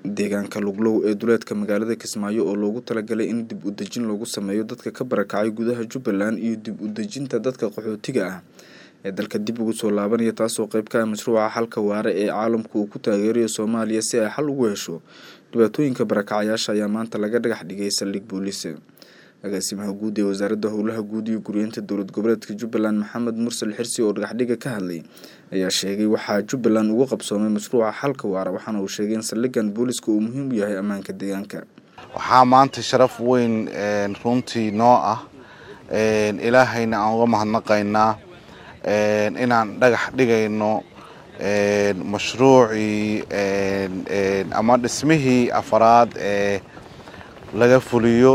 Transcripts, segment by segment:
deegaanka luglow ee duleedka magaalada kismaayo oo loogu talagalay in dib u dejin loogu sameeyo dadka ka barakacay gudaha jubbaland iyo dib u dejinta dadka qaxootiga ah ee dalka dib ugu soo laabanaya taasoo qeyb ka ah mashruuca xalka waare ee caalamku uu ku taageerayo soomaaliya si ay xal ugu hesho dhibaatooyinka barakacayaasha ayaa maanta laga dhagax dhigay saldhig booliis agaasimaha guud ee wasaaradda howlaha guud iyo guryeynta dowlad goboleedka jubbaland maxamed mursal xirsi oo dhagaxdhiga ka hadlay ayaa sheegay waxaa jubbaland ugu qabsoomay mashruuca xalka waara waxaana uu sheegay in saldhigan booliska uu muhiim u yahay ammaanka deegaanka waxaa maanta sharaf weyn runtii noo ah ilaahayna aan uga mahadnaqaynaa inaan dhagax dhigayno mashruucii ama dhismihii afaraad ee laga fuliyo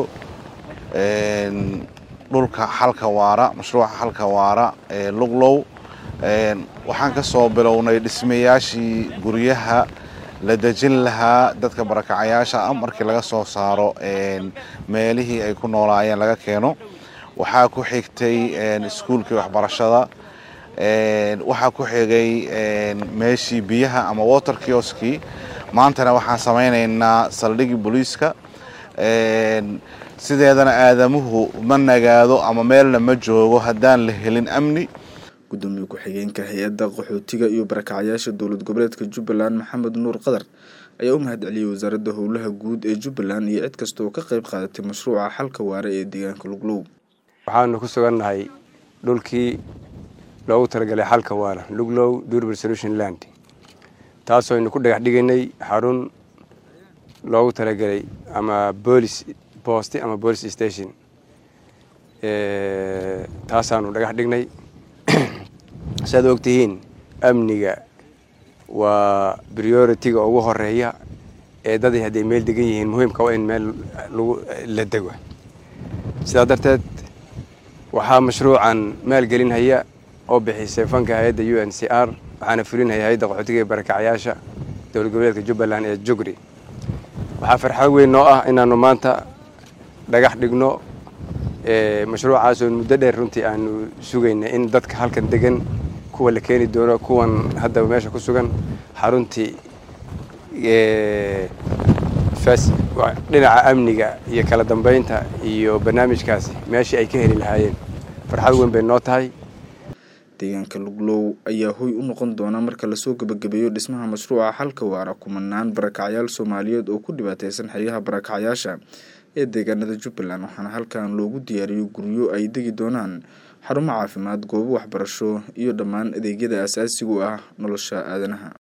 dhulka xalka waara mashruuca xalka waara ee luglow waxaan ka soo bilownay dhismayaashii guryaha la dejin lahaa dadka barakacayaasha ah markii laga soo saaro meelihii ay ku noolaayeen laga keeno waxaa ku xigtay iskuulkii waxbarashada waxaa ku xigay meeshii biyaha ama water kioskii maantana waxaan samaynaynaa saldhigii booliiska sideedana aadamuhu ma nagaado ama meelna ma joogo haddaan la helin amni gudoomiye ku-xigeenka hay-adda qaxootiga iyo barakacayaasha dowlad goboleedka jubbaland maxamed nuur qadar ayaa u mahad celiyey wasaaradda howlaha guud ee jubbaland iyo cid kasta oo ka qayb qaadatay mashruuca xalka waare ee deegaanka luglow waxaanu ku sugannahay dhulkii loogu talagalay xalka waara luglow durban solution land taasoo aynu ku dhagax dhigaynay xarun loogu talagalay ama boolis boosti ama police station taasaanu dhagax dhignay siaad ogtihiin amniga waa priority-ga ugu horeeya ee dadii hadday meel degan yihiin muhiimka waa in meel lagu la dego sidaa darteed waxaa mashruucan maalgelinhaya oo bixisay fanka hay-adda u n c r waxaana fulinhaya hay-adda qaxootiga ee barakacayaasha dowlad goboleedka jubbaland ee jugri waxaa farxad weyn noo ah inaanu maanta dhagax dhigno mashruucaasoo muddo dheer runtii aanu sugayna in dadka halkan degan kuwa la keeni doono kuwan haddaba meesha ku sugan xaruntii dhinaca amniga iyo kala dambeynta iyo barnaamijkaasi meeshii ay ka heli lahaayeen farxad weyn bay noo tahay deegaanka luglow ayaa hoy u noqon doona marka lasoo gebagabeeyo dhismaha mashruuca xalka waara kumanaan barakacyaal soomaaliyeed oo ku dhibaateysan xeryaha barakacayaasha ee deegaanada jubbaland waxaana halkan loogu diyaariyo guryo ay degi doonaan xarumo caafimaad goobo waxbarasho iyo dhammaan adeegyada asaasiga u ah nolosha aadanaha